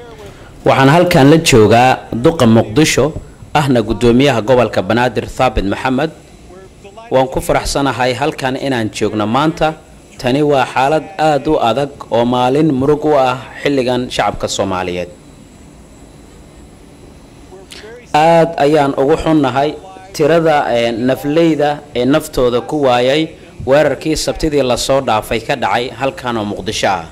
waxaan halkan la joogaa duqa muqdisho ahna guddoomiyaha gobolka banaadir thaabit maxamed waan ku faraxsanahay halkan inaan joogno maanta tani waa xaalad aada u adag oo maalin murug u ah xilligan shacabka soomaaliyeed aada ayaan ugu xunnahay tirada nafleyda ee naftooda ku waayay weerarkii sabtidii lasoo dhaafay ka dhacay halkan oo muqdisho ah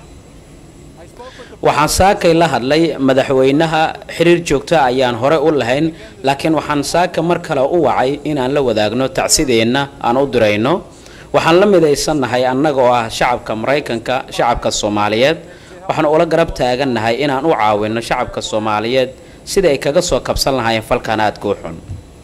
waxaan saakay la hadlay madaxweynaha xiriir joogto ayaan hore u lahayn laakiin waxaan saaka mar kale u wacay inaan la wadaagno tacsideenna aan u dirayno waxaan la midaysannahay annaga oo ah shacabka maraykanka shacabka soomaaliyeed waxaan ula garab taagannahay inaan u caawino shacabka soomaaliyeed sida ay kaga soo kabsan lahaayeen falkan aadka u xun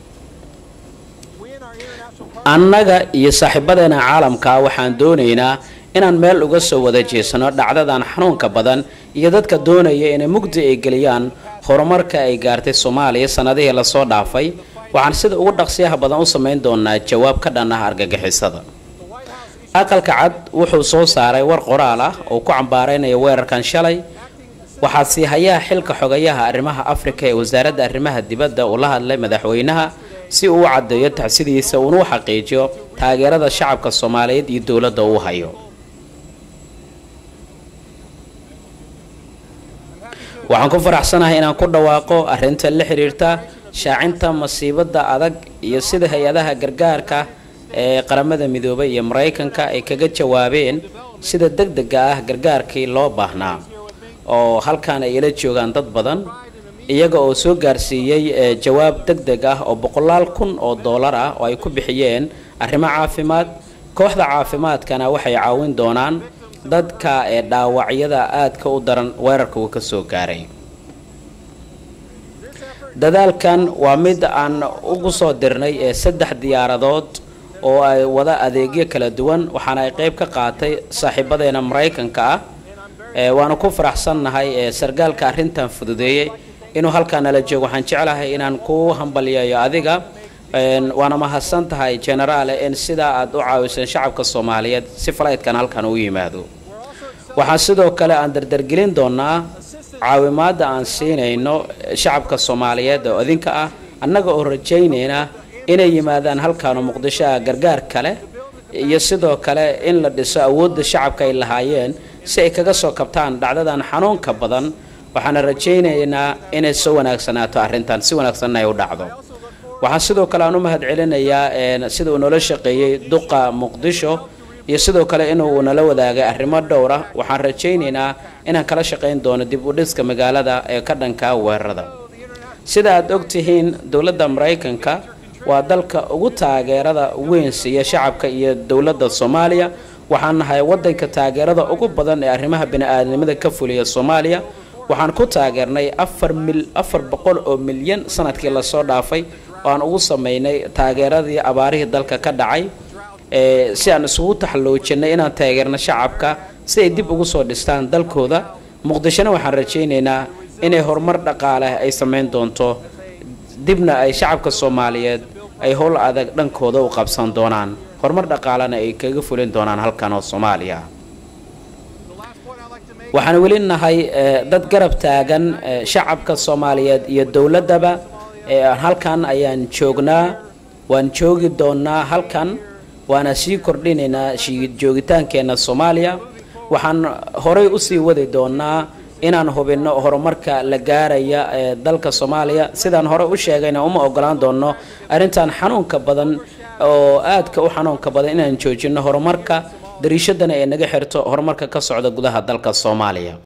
annaga iyo saaxiibadeena caalamka waxaan doonaynaa inaan meel uga soo wada jeesano dhacdadan xanuunka badan iyo dadka doonaya inay mugdi ay geliyaan horumarka ay gaartay soomaaliya sanadihii lasoo dhaafay waxaan sida ugu dhaqsiyaha badan u samayn doonaa jawaab ka dhan ah argagixisada aqalka cad wuxuu soo saaray war qoraal ah oo ku cambaaraynaya weerarkan shalay waxaa sii hayaa xilka xogayaha arrimaha afrika ee wasaaradda arrimaha dibadda uu la hadlay madaxweynaha si uu u caddeeyo tacsidiisa uuna u xaqiijiyo taageerada shacabka soomaaliyeed iyo dowladda uu hayo waxaan ku faraxsanahay inaan ku dhawaaqo arrinta la xiriirta shaacinta masiibada adag iyo sida hay-adaha gargaarka ee qaramada midoobay iyo maraykanka ay kaga jawaabeen sida deg dega ah gargaarkii loo baahnaa oo halkan ay ila joogaan dad badan iyaga oo soo gaarsiiyey jawaab deg deg ah oo boqolaal kun oo dollar ah oo ay ku bixiyeen arrimo caafimaad kooxda caafimaadkana waxay caawin doonaan dadka ee dhaawacyada aadka u daran weerarka uu ka soo gaaray dadaalkan waa mid aan ugu soo dirnay ee saddex diyaaradood oo ay wada adeegyo kala duwan waxaana ay qeyb ka qaatay saaxiibadeena maraykanka ah waana ku faraxsannahay ee sargaalka arrintan fududeeyey inuu halkaa nala joogo waxaan jeclahay inaan kuu hambalyeeyo adiga waana mahadsan tahay genaraale in sidaa aad u caawiseen shacabka soomaaliyeed si falaydkan halkan u yimaado waxaan sidoo kale aan dardargelin doonaa caawimaadda aan siinayno shacabka soomaaliyeed oo idinka ah annaga oo rajaynayna inay yimaadaan halkaanoo muqdisho ah gargaar kale iyo sidoo kale in la dhiso awoodda shacabka ay lahaayeen si ay kaga soo kabtaan dhacdadan xanuunka badan waxaana rajaynaynaa inay soo wanaagsanaato arrintan si wanaagsanna ay u dhacdo waxaan sidoo kale aan u mahad celinayaa sida uu noola shaqeeyey duqa muqdisho iyo sidoo kale inuu nala wadaagay arrimo dhowra waxaan rajaynaynaa inaan kala shaqayn doono dib u dhiska magaalada ee ka dhanka weerarada sida aad ogtihiin dowladda maraykanka waa dalka ugu taageerada weyn siiya shacabka iyo dowladda soomaaliya waxaan nahay wadanka taageerada ugu badan ee arrimaha bini-aadnimada ka fuliya soomaaliya waxaan ku taageernay afar mil afar boqol oo milyan sanadkii lasoo dhaafay oo aan ugu sameynay taageeradii abaarihii dalka ka dhacay si aan isugu taxalloojinay inaan taageerno shacabka si ay dib ugu soo dhistaan dalkooda muqdishona waxaan rajaynaynaa inay horumar dhaqaale ay samayn doonto dibna ay shacabka soomaaliyeed ay howl adag dhankooda u qabsan doonaan horumar dhaqaalena ay kaga fulin doonaan halkan oo soomaaliya waxaan weli nahay dad garab taagan shacabka soomaaliyeed iyo dowladdaba halkan ayaan joognaa waan joogi doonaa halkan waana sii kordhinaynaa joogitaankeenna soomaaliya waxaan horay usii wadi doonaa inaan hubinno horumarka la gaaraya ee dalka soomaaliya sidaan hore u sheegayna uma ogolaan doono arrintan xanuunka badan oo aadka u xanuunka badan inaan joojinno horumarka dariishadana ay naga xirto horumarka ka socda gudaha dalka soomaaliya